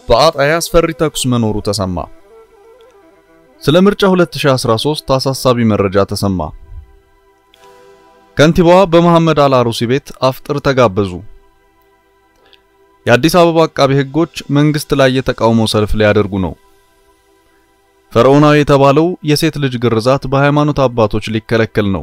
በአጣዬ አስፈሪ ተኩስ መኖሩ ተሰማ። ስለ ምርጫ 2013 አሳሳቢ መረጃ ተሰማ። ከንቲባዋ በመሐመድ አልአሩሲ ቤት አፍጥር ተጋበዙ። የአዲስ አበባ አቃቢ ሕጎች መንግስት ላይ የተቃውሞ ሰልፍ ሊያደርጉ ነው። ፈርዖናዊ የተባለው የሴት ልጅ ግርዛት በሃይማኖት አባቶች ሊከለከል ነው።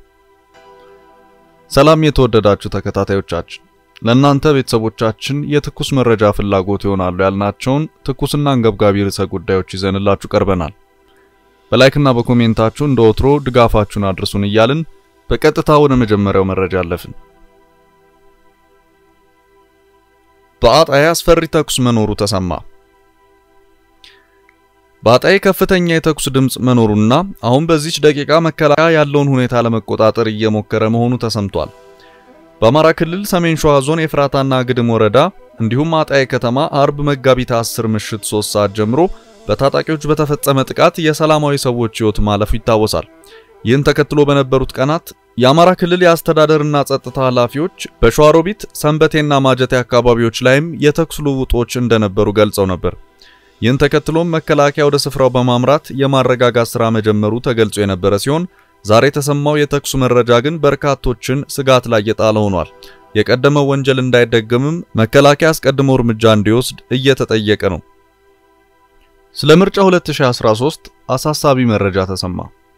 ሰላም የተወደዳችሁ ተከታታዮቻችን፣ ለእናንተ ቤተሰቦቻችን የትኩስ መረጃ ፍላጎት ይሆናሉ ያልናቸውን ትኩስና አንገብጋቢ ርዕሰ ጉዳዮች ይዘንላችሁ ቀርበናል። በላይክና በኮሜንታችሁ እንደ ወትሮ ድጋፋችሁን አድርሱን እያልን በቀጥታ ወደ መጀመሪያው መረጃ አለፍን። በአጣዬ አስፈሪ ተኩስ መኖሩ ተሰማ። በአጣዬ ከፍተኛ የተኩስ ድምፅ መኖሩና አሁን በዚች ደቂቃ መከላከያ ያለውን ሁኔታ ለመቆጣጠር እየሞከረ መሆኑ ተሰምቷል። በአማራ ክልል ሰሜን ሸዋ ዞን የፍራታና ግድም ወረዳ እንዲሁም አጣዬ ከተማ አርብ መጋቢት 10 ምሽት 3 ሰዓት ጀምሮ በታጣቂዎች በተፈጸመ ጥቃት የሰላማዊ ሰዎች ሕይወት ማለፉ ይታወሳል። ይህን ተከትሎ በነበሩት ቀናት የአማራ ክልል የአስተዳደርና ጸጥታ ኃላፊዎች በሸዋሮቢት ሰንበቴና ማጀቴ አካባቢዎች ላይም የተኩስ ልውውጦች እንደነበሩ ገልጸው ነበር። ይህን ተከትሎም መከላከያ ወደ ስፍራው በማምራት የማረጋጋት ሥራ መጀመሩ ተገልጾ የነበረ ሲሆን ዛሬ የተሰማው የተኩሱ መረጃ ግን በርካቶችን ስጋት ላይ የጣለ ሆኗል። የቀደመው ወንጀል እንዳይደገምም መከላከያ አስቀድሞ እርምጃ እንዲወስድ እየተጠየቀ ነው። ስለ ምርጫ 2013 አሳሳቢ መረጃ ተሰማ።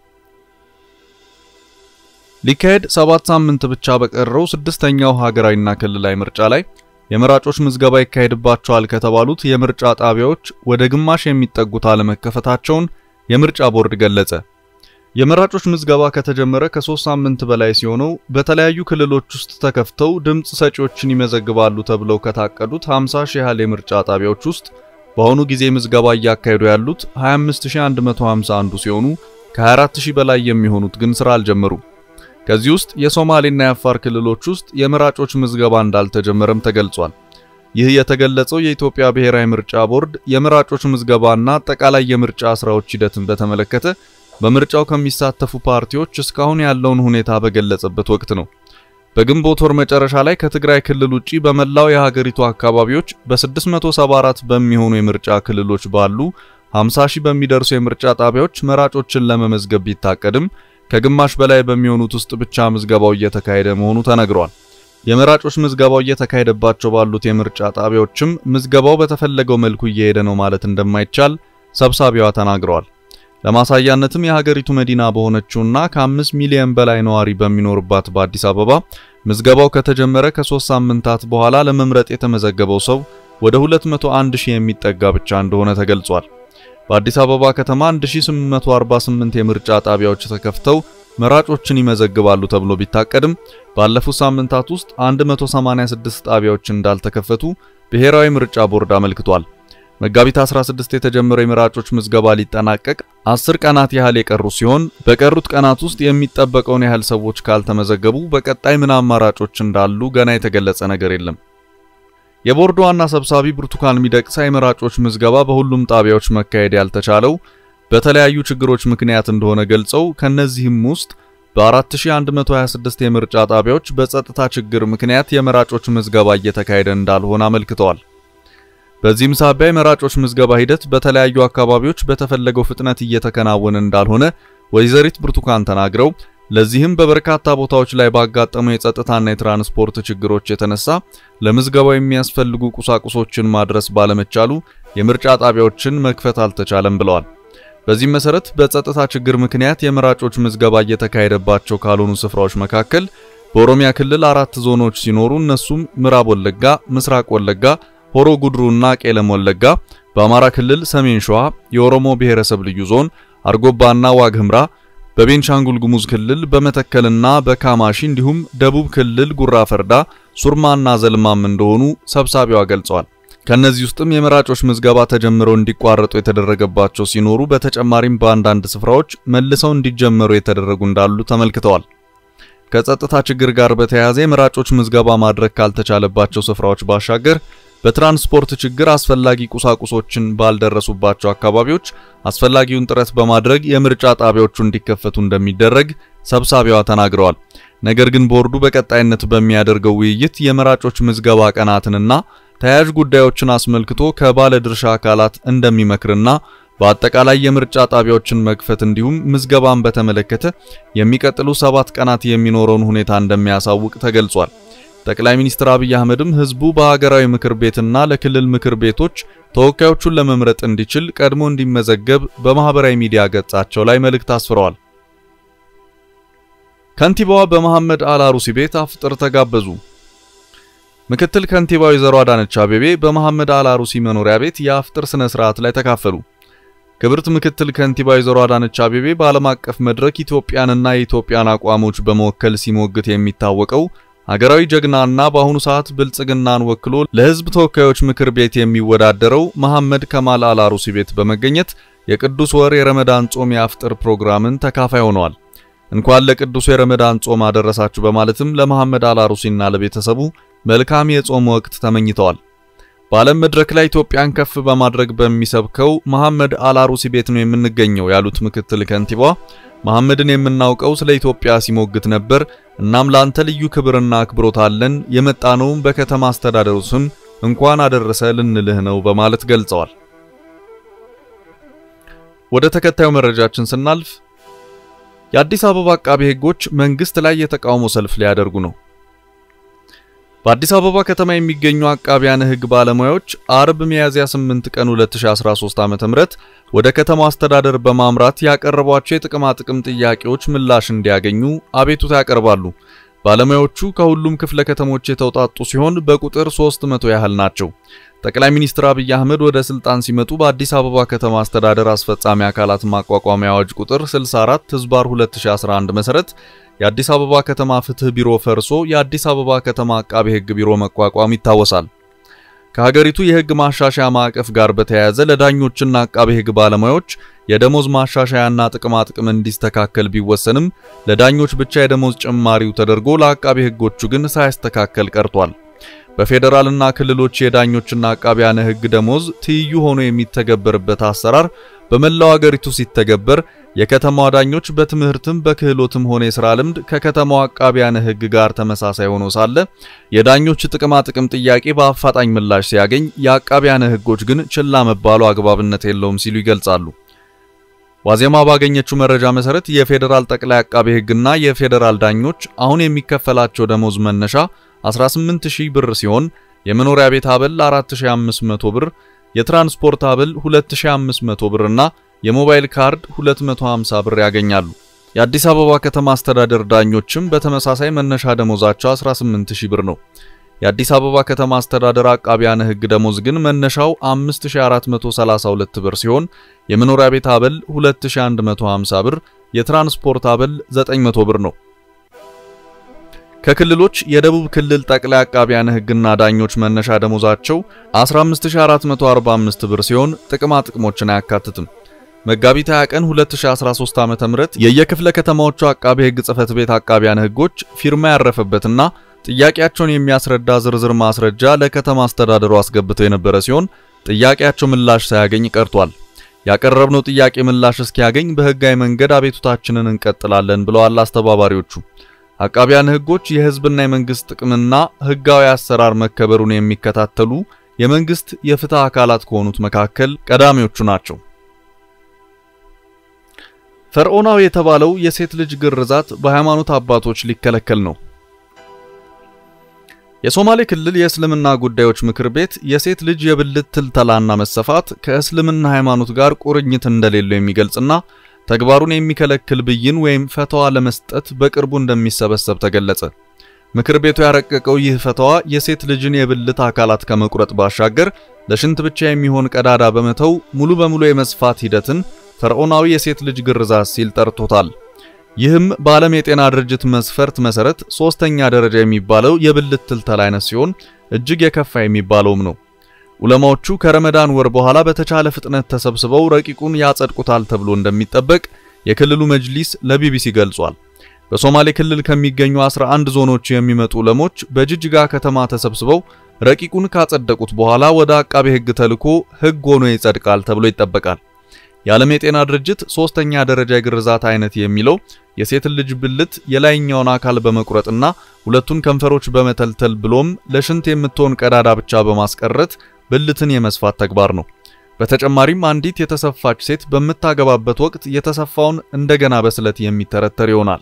ሊካሄድ ሰባት ሳምንት ብቻ በቀረው ስድስተኛው ሀገራዊና ክልላዊ ምርጫ ላይ የመራጮች ምዝገባ ይካሄድባቸዋል ከተባሉት የምርጫ ጣቢያዎች ወደ ግማሽ የሚጠጉት አለመከፈታቸውን የምርጫ ቦርድ ገለጸ። የመራጮች ምዝገባ ከተጀመረ ከሶስት ሳምንት በላይ ሲሆነው በተለያዩ ክልሎች ውስጥ ተከፍተው ድምፅ ሰጪዎችን ይመዘግባሉ ተብለው ከታቀዱት 50 ሺህ ያህል የምርጫ ጣቢያዎች ውስጥ በአሁኑ ጊዜ ምዝገባ እያካሄዱ ያሉት 25151 ሲሆኑ ከ24000 በላይ የሚሆኑት ግን ስራ አልጀመሩም። ከዚህ ውስጥ የሶማሌና የአፋር ክልሎች ውስጥ የመራጮች ምዝገባ እንዳልተጀመረም ተገልጿል። ይህ የተገለጸው የኢትዮጵያ ብሔራዊ ምርጫ ቦርድ የመራጮች ምዝገባና አጠቃላይ የምርጫ ስራዎች ሂደትን በተመለከተ በምርጫው ከሚሳተፉ ፓርቲዎች እስካሁን ያለውን ሁኔታ በገለጸበት ወቅት ነው። በግንቦት ወር መጨረሻ ላይ ከትግራይ ክልል ውጪ በመላው የሀገሪቱ አካባቢዎች በ674 በሚሆኑ የምርጫ ክልሎች ባሉ 50 ሺህ በሚደርሱ የምርጫ ጣቢያዎች መራጮችን ለመመዝገብ ቢታቀድም ከግማሽ በላይ በሚሆኑት ውስጥ ብቻ ምዝገባው እየተካሄደ መሆኑ ተነግሯል። የመራጮች ምዝገባው እየተካሄደባቸው ባሉት የምርጫ ጣቢያዎችም ምዝገባው በተፈለገው መልኩ እየሄደ ነው ማለት እንደማይቻል ሰብሳቢዋ ተናግረዋል። ለማሳያነትም የሀገሪቱ መዲና በሆነችውና ከአምስት ሚሊዮን በላይ ነዋሪ በሚኖርባት በአዲስ አበባ ምዝገባው ከተጀመረ ከሶስት ሳምንታት በኋላ ለመምረጥ የተመዘገበው ሰው ወደ 201 ሺህ የሚጠጋ ብቻ እንደሆነ ተገልጿል። በአዲስ አበባ ከተማ 1848 የምርጫ ጣቢያዎች ተከፍተው መራጮችን ይመዘግባሉ ተብሎ ቢታቀድም ባለፉት ሳምንታት ውስጥ 186 ጣቢያዎች እንዳልተከፈቱ ብሔራዊ ምርጫ ቦርድ አመልክቷል። መጋቢት 16 የተጀመረው የመራጮች ምዝገባ ሊጠናቀቅ 10 ቀናት ያህል የቀሩ ሲሆን በቀሩት ቀናት ውስጥ የሚጠበቀውን ያህል ሰዎች ካልተመዘገቡ በቀጣይ ምን አማራጮች እንዳሉ ገና የተገለጸ ነገር የለም። የቦርዱ ዋና ሰብሳቢ ብርቱካን ሚደቅሳ የመራጮች ምዝገባ በሁሉም ጣቢያዎች መካሄድ ያልተቻለው በተለያዩ ችግሮች ምክንያት እንደሆነ ገልጸው ከነዚህም ውስጥ በ4126 የምርጫ ጣቢያዎች በጸጥታ ችግር ምክንያት የመራጮች ምዝገባ እየተካሄደ እንዳልሆነ አመልክተዋል። በዚህም ሳቢያ የመራጮች ምዝገባ ሂደት በተለያዩ አካባቢዎች በተፈለገው ፍጥነት እየተከናወነ እንዳልሆነ ወይዘሪት ብርቱካን ተናግረው ለዚህም በበርካታ ቦታዎች ላይ ባጋጠሙ የጸጥታና የትራንስፖርት ችግሮች የተነሳ ለምዝገባው የሚያስፈልጉ ቁሳቁሶችን ማድረስ ባለመቻሉ የምርጫ ጣቢያዎችን መክፈት አልተቻለም ብለዋል። በዚህም መሰረት በጸጥታ ችግር ምክንያት የመራጮች ምዝገባ እየተካሄደባቸው ካልሆኑ ስፍራዎች መካከል በኦሮሚያ ክልል አራት ዞኖች ሲኖሩ እነሱም ምዕራብ ወለጋ፣ ምስራቅ ወለጋ፣ ሆሮ ጉድሩና ቄለም ወለጋ፣ በአማራ ክልል ሰሜን ሸዋ፣ የኦሮሞ ብሔረሰብ ልዩ ዞን አርጎባና ዋግ ህምራ በቤንሻንጉል ጉሙዝ ክልል በመተከልና በካማሺ እንዲሁም ደቡብ ክልል ጉራ ፈርዳ፣ ሱርማና ዘልማም እንደሆኑ ሰብሳቢዋ ገልጸዋል። ከነዚህ ውስጥም የመራጮች ምዝገባ ተጀምረው እንዲቋረጡ የተደረገባቸው ሲኖሩ በተጨማሪም በአንዳንድ ስፍራዎች መልሰው እንዲጀመሩ የተደረጉ እንዳሉ ተመልክተዋል። ከጸጥታ ችግር ጋር በተያያዘ የመራጮች ምዝገባ ማድረግ ካልተቻለባቸው ስፍራዎች ባሻገር በትራንስፖርት ችግር አስፈላጊ ቁሳቁሶችን ባልደረሱባቸው አካባቢዎች አስፈላጊውን ጥረት በማድረግ የምርጫ ጣቢያዎቹ እንዲከፈቱ እንደሚደረግ ሰብሳቢዋ ተናግረዋል። ነገር ግን ቦርዱ በቀጣይነት በሚያደርገው ውይይት የመራጮች ምዝገባ ቀናትንና ተያያዥ ጉዳዮችን አስመልክቶ ከባለ ድርሻ አካላት እንደሚመክርና በአጠቃላይ የምርጫ ጣቢያዎችን መክፈት እንዲሁም ምዝገባን በተመለከተ የሚቀጥሉ ሰባት ቀናት የሚኖረውን ሁኔታ እንደሚያሳውቅ ተገልጿል። ጠቅላይ ሚኒስትር አብይ አህመድም ህዝቡ በሀገራዊ ምክር ቤትና ለክልል ምክር ቤቶች ተወካዮቹን ለመምረጥ እንዲችል ቀድሞ እንዲመዘገብ በማህበራዊ ሚዲያ ገጻቸው ላይ መልእክት አስፍረዋል። ከንቲባዋ በመሐመድ አልአሩሲ ቤት አፍጥር ተጋበዙ። ምክትል ከንቲባ ወይዘሮ አዳነች አቤቤ በመሐመድ አልአሩሲ መኖሪያ ቤት የአፍጥር ስነ ስርዓት ላይ ተካፈሉ። ክብርት ምክትል ከንቲባ ወይዘሮ አዳነች አቤቤ በዓለም አቀፍ መድረክ ኢትዮጵያንና የኢትዮጵያን አቋሞች በመወከል ሲሞግት የሚታወቀው ሀገራዊ ጀግናና በአሁኑ ሰዓት ብልጽግናን ወክሎ ለህዝብ ተወካዮች ምክር ቤት የሚወዳደረው መሐመድ ከማል አልአሩሲ ቤት በመገኘት የቅዱስ ወር የረመዳን ጾም የአፍጥር ፕሮግራምን ተካፋይ ሆነዋል። እንኳን ለቅዱስ የረመዳን ጾም አደረሳችሁ በማለትም ለመሐመድ አልአሩሲና ለቤተሰቡ መልካም የጾም ወቅት ተመኝተዋል። በዓለም መድረክ ላይ ኢትዮጵያን ከፍ በማድረግ በሚሰብከው መሐመድ አልአሩሲ ቤት ነው የምንገኘው ያሉት ምክትል ከንቲባ መሐመድን የምናውቀው ስለ ኢትዮጵያ ሲሞግት ነበር። እናም ላንተ ልዩ ክብርና አክብሮት አለን። የመጣነውም በከተማ አስተዳደሩ ስም እንኳን አደረሰ ልንልህ ነው በማለት ገልጸዋል። ወደ ተከታዩ መረጃችን ስናልፍ የአዲስ አበባ አቃቤ ሕጎች መንግስት ላይ የተቃውሞ ሰልፍ ሊያደርጉ ነው። በአዲስ አበባ ከተማ የሚገኙ አቃቢያነ ሕግ ባለሙያዎች አርብ ሚያዝያ 8 ቀን 2013 ዓ.ም ወደ ከተማው አስተዳደር በማምራት ያቀረቧቸው የጥቅማ ጥቅም ጥያቄዎች ምላሽ እንዲያገኙ አቤቱታ ያቀርባሉ። ባለሙያዎቹ ከሁሉም ክፍለ ከተሞች የተውጣጡ ሲሆን በቁጥር 300 ያህል ናቸው። ጠቅላይ ሚኒስትር አብይ አህመድ ወደ ስልጣን ሲመጡ በአዲስ አበባ ከተማ አስተዳደር አስፈጻሚ አካላት ማቋቋሚያ አዋጅ ቁጥር 64 ህዝባር 2011 መሰረት የአዲስ አበባ ከተማ ፍትህ ቢሮ ፈርሶ የአዲስ አበባ ከተማ አቃቤ ሕግ ቢሮ መቋቋም ይታወሳል። ከሀገሪቱ የሕግ ማሻሻያ ማዕቀፍ ጋር በተያያዘ ለዳኞችና አቃቤ ሕግ ባለሙያዎች የደሞዝ ማሻሻያና ጥቅማ ጥቅም እንዲስተካከል ቢወሰንም ለዳኞች ብቻ የደሞዝ ጭማሪው ተደርጎ ለአቃቤ ሕጎቹ ግን ሳይስተካከል ቀርቷል። በፌዴራልና ክልሎች የዳኞችና አቃቢያነ ሕግ ደሞዝ ትይዩ ሆኖ የሚተገበርበት አሰራር በመላው አገሪቱ ሲተገበር የከተማዋ ዳኞች በትምህርትም በክህሎትም ሆነ የሥራ ልምድ ከከተማዋ አቃቢያነ ሕግ ጋር ተመሳሳይ ሆኖ ሳለ የዳኞች ጥቅማ ጥቅም ጥያቄ በአፋጣኝ ምላሽ ሲያገኝ የአቃቢያነ ሕጎች ግን ችላ መባሉ አግባብነት የለውም ሲሉ ይገልጻሉ። ዋዜማ ባገኘችው መረጃ መሰረት የፌዴራል ጠቅላይ አቃቤ ሕግና የፌዴራል ዳኞች አሁን የሚከፈላቸው ደሞዝ መነሻ 18000 ብር ሲሆን የመኖሪያ ቤት አበል 4500 ብር፣ የትራንስፖርት አበል 2500 ብር እና የሞባይል ካርድ 250 ብር ያገኛሉ። የአዲስ አበባ ከተማ አስተዳደር ዳኞችም በተመሳሳይ መነሻ ደሞዛቸው 18000 ብር ነው። የአዲስ አበባ ከተማ አስተዳደር አቃቢያነ ሕግ ደሞዝ ግን መነሻው 5432 ብር ሲሆን የመኖሪያ ቤት አበል 2150 ብር፣ የትራንስፖርት አበል 900 ብር ነው። ከክልሎች የደቡብ ክልል ጠቅላይ አቃቢያነ ሕግና ዳኞች መነሻ ደሞዛቸው 15445 ብር ሲሆን ጥቅማ ጥቅሞችን አያካትትም። መጋቢት 20 ቀን 2013 ዓ.ም የየክፍለ ከተማዎቹ አቃቤ ሕግ ጽሕፈት ቤት አቃቢያነ ሕጎች ፊርማ ያረፈበትና ጥያቄያቸውን የሚያስረዳ ዝርዝር ማስረጃ ለከተማ አስተዳደሩ አስገብተው የነበረ ሲሆን ጥያቄያቸው ምላሽ ሳያገኝ ቀርቷል። ያቀረብነው ጥያቄ ምላሽ እስኪያገኝ በሕጋዊ መንገድ አቤቱታችንን እንቀጥላለን ብለዋል አስተባባሪዎቹ። አቃቢያነ ሕጎች የሕዝብና የመንግስት ጥቅምና ሕጋዊ አሰራር መከበሩን የሚከታተሉ የመንግስት የፍትህ አካላት ከሆኑት መካከል ቀዳሚዎቹ ናቸው። ፈርዖናዊ የተባለው የሴት ልጅ ግርዛት በሃይማኖት አባቶች ሊከለከል ነው። የሶማሌ ክልል የእስልምና ጉዳዮች ምክር ቤት የሴት ልጅ የብልት ትልተላና መሰፋት ከእስልምና ሃይማኖት ጋር ቁርኝት እንደሌለው የሚገልጽና ተግባሩን የሚከለክል ብይን ወይም ፈተዋ ለመስጠት በቅርቡ እንደሚሰበሰብ ተገለጸ። ምክር ቤቱ ያረቀቀው ይህ ፈተዋ የሴት ልጅን የብልት አካላት ከመቁረጥ ባሻገር ለሽንት ብቻ የሚሆን ቀዳዳ በመተው ሙሉ በሙሉ የመስፋት ሂደትን ፈርዖናዊ የሴት ልጅ ግርዛት ሲል ጠርቶታል። ይህም በዓለም የጤና ድርጅት መስፈርት መሰረት ሶስተኛ ደረጃ የሚባለው የብልት ትልተላ አይነት ሲሆን እጅግ የከፋ የሚባለውም ነው። ዑለማዎቹ ከረመዳን ወር በኋላ በተቻለ ፍጥነት ተሰብስበው ረቂቁን ያጸድቁታል ተብሎ እንደሚጠበቅ የክልሉ መጅሊስ ለቢቢሲ ገልጿል። በሶማሌ ክልል ከሚገኙ 11 ዞኖች የሚመጡ ዑለሞች በጅጅጋ ከተማ ተሰብስበው ረቂቁን ካጸደቁት በኋላ ወደ አቃቤ ሕግ ተልኮ ሕግ ሆኖ ይጸድቃል ተብሎ ይጠበቃል። የዓለም የጤና ድርጅት ሶስተኛ ደረጃ የግርዛት አይነት የሚለው የሴትን ልጅ ብልት የላይኛውን አካል በመቁረጥና ሁለቱን ከንፈሮች በመተልተል ብሎም ለሽንት የምትሆን ቀዳዳ ብቻ በማስቀረት ብልትን የመስፋት ተግባር ነው። በተጨማሪም አንዲት የተሰፋች ሴት በምታገባበት ወቅት የተሰፋውን እንደገና በስለት የሚተረተር ይሆናል።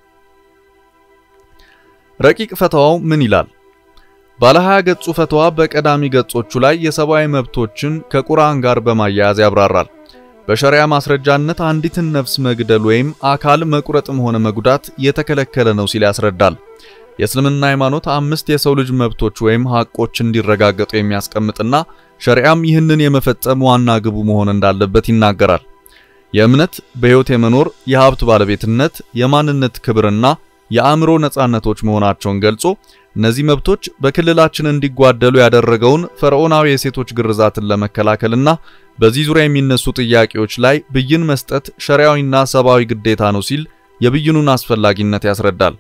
ረቂቅ ፈተዋው ምን ይላል? ባለ 20 ገጹ ፈተዋ በቀዳሚ ገጾቹ ላይ የሰብአዊ መብቶችን ከቁርአን ጋር በማያያዝ ያብራራል። በሸሪያ ማስረጃነት አንዲትን ነፍስ መግደል ወይም አካል መቁረጥም ሆነ መጉዳት የተከለከለ ነው ሲል ያስረዳል። የእስልምና ሃይማኖት አምስት የሰው ልጅ መብቶች ወይም ሐቆች እንዲረጋገጡ የሚያስቀምጥና ሸሪዓም ይህንን የመፈጸም ዋና ግቡ መሆን እንዳለበት ይናገራል። የእምነት፣ በሕይወት የመኖር፣ የሀብት ባለቤትነት፣ የማንነት ክብርና የአእምሮ ነጻነቶች መሆናቸውን ገልጾ እነዚህ መብቶች በክልላችን እንዲጓደሉ ያደረገውን ፈርዖናዊ የሴቶች ግርዛትን ለመከላከልና በዚህ ዙሪያ የሚነሱ ጥያቄዎች ላይ ብይን መስጠት ሸሪዓዊና ሰብአዊ ግዴታ ነው ሲል የብይኑን አስፈላጊነት ያስረዳል።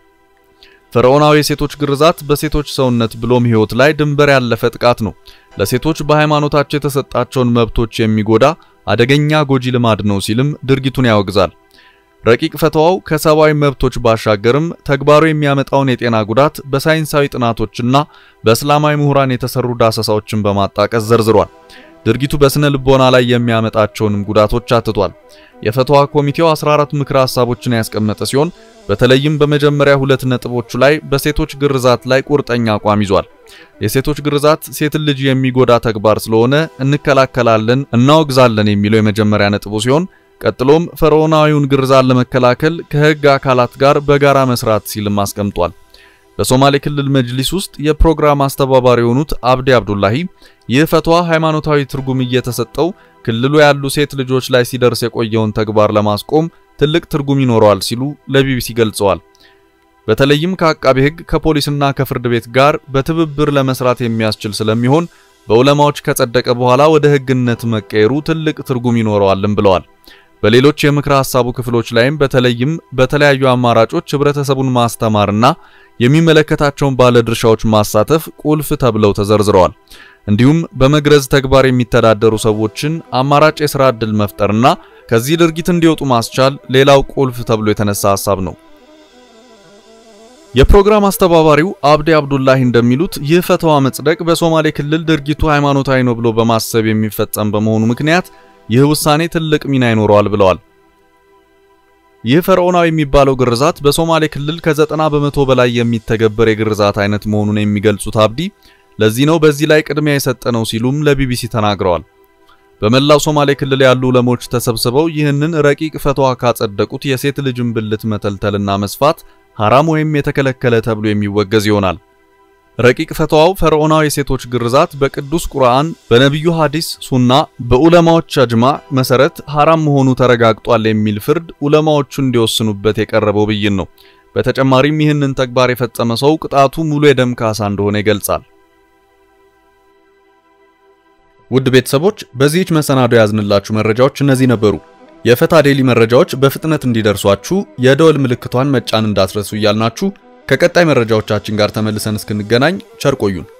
ፈርዖናዊ የሴቶች ግርዛት በሴቶች ሰውነት ብሎም ሕይወት ላይ ድንበር ያለፈ ጥቃት ነው። ለሴቶች በሃይማኖታቸው የተሰጣቸውን መብቶች የሚጎዳ አደገኛ ጎጂ ልማድ ነው ሲልም ድርጊቱን ያወግዛል። ረቂቅ ፈተዋው ከሰብአዊ መብቶች ባሻገርም ተግባሩ የሚያመጣውን የጤና ጉዳት በሳይንሳዊ ጥናቶችና በእስላማዊ ምሁራን የተሰሩ ዳሰሳዎችን በማጣቀስ ዘርዝሯል። ድርጊቱ በስነ ልቦና ላይ የሚያመጣቸውንም ጉዳቶች አትቷል። የፈተዋ ኮሚቴው 14 ምክረ ሐሳቦችን ያስቀመጠ ሲሆን በተለይም በመጀመሪያ ሁለት ነጥቦቹ ላይ በሴቶች ግርዛት ላይ ቁርጠኛ አቋም ይዟል። የሴቶች ግርዛት ሴትን ልጅ የሚጎዳ ተግባር ስለሆነ እንከላከላለን፣ እናወግዛለን የሚለው የመጀመሪያ ነጥቡ ሲሆን ቀጥሎም ፈርዖናዊውን ግርዛት ለመከላከል ከሕግ አካላት ጋር በጋራ መስራት ሲልም አስቀምጧል። በሶማሌ ክልል መጅሊስ ውስጥ የፕሮግራም አስተባባሪ የሆኑት አብዲ አብዱላሂ ይህ ፈትዋ ሃይማኖታዊ ትርጉም እየተሰጠው ክልሉ ያሉ ሴት ልጆች ላይ ሲደርስ የቆየውን ተግባር ለማስቆም ትልቅ ትርጉም ይኖረዋል ሲሉ ለቢቢሲ ገልጸዋል። በተለይም ከአቃቤ ሕግ ከፖሊስና ከፍርድ ቤት ጋር በትብብር ለመስራት የሚያስችል ስለሚሆን በዑለማዎች ከጸደቀ በኋላ ወደ ሕግነት መቀየሩ ትልቅ ትርጉም ይኖረዋልም ብለዋል። በሌሎች የምክረ ሐሳቡ ክፍሎች ላይም በተለይም በተለያዩ አማራጮች ህብረተሰቡን ማስተማርና የሚመለከታቸውን ባለድርሻዎች ማሳተፍ ቁልፍ ተብለው ተዘርዝረዋል። እንዲሁም በመግረዝ ተግባር የሚተዳደሩ ሰዎችን አማራጭ የሥራ ዕድል መፍጠርና ከዚህ ድርጊት እንዲወጡ ማስቻል ሌላው ቁልፍ ተብሎ የተነሳ ሐሳብ ነው። የፕሮግራም አስተባባሪው አብዲ አብዱላሂ እንደሚሉት ይህ ፈተዋ መጽደቅ በሶማሌ ክልል ድርጊቱ ሃይማኖታዊ ነው ብሎ በማሰብ የሚፈጸም በመሆኑ ምክንያት ይህ ውሳኔ ትልቅ ሚና ይኖረዋል ብለዋል። ይህ ፈርዖናዊ የሚባለው ግርዛት በሶማሌ ክልል ከዘጠና በመቶ በላይ የሚተገበር የግርዛት አይነት መሆኑን የሚገልጹት አብዲ ለዚህ ነው በዚህ ላይ ቅድሚያ የሰጠ ነው ሲሉም ለቢቢሲ ተናግረዋል። በመላው ሶማሌ ክልል ያሉ ዑለሞች ተሰብስበው ይህንን ረቂቅ ፈትዋ ካጸደቁት የሴት ልጅን ብልት መተልተልና መስፋት ሐራም ወይም የተከለከለ ተብሎ የሚወገዝ ይሆናል። ረቂቅ ፈትዋው ፈርዖናዊ የሴቶች ግርዛት በቅዱስ ቁርአን፣ በነቢዩ ሐዲስ፣ ሱና፣ በዑለማዎች አጅማ መሰረት ሐራም መሆኑ ተረጋግጧል የሚል ፍርድ ዑለማዎቹ እንዲወስኑበት የቀረበው ብይን ነው። በተጨማሪም ይህንን ተግባር የፈጸመ ሰው ቅጣቱ ሙሉ የደም ካሳ እንደሆነ ይገልጻል። ውድ ቤተሰቦች በዚህች መሰናዶ ያዝንላችሁ መረጃዎች እነዚህ ነበሩ። የፈታ ዴሊ መረጃዎች በፍጥነት እንዲደርሷችሁ የደወል ምልክቷን መጫን እንዳትረሱ እያልናችሁ ከቀጣይ መረጃዎቻችን ጋር ተመልሰን እስክንገናኝ ቸር ቆዩን።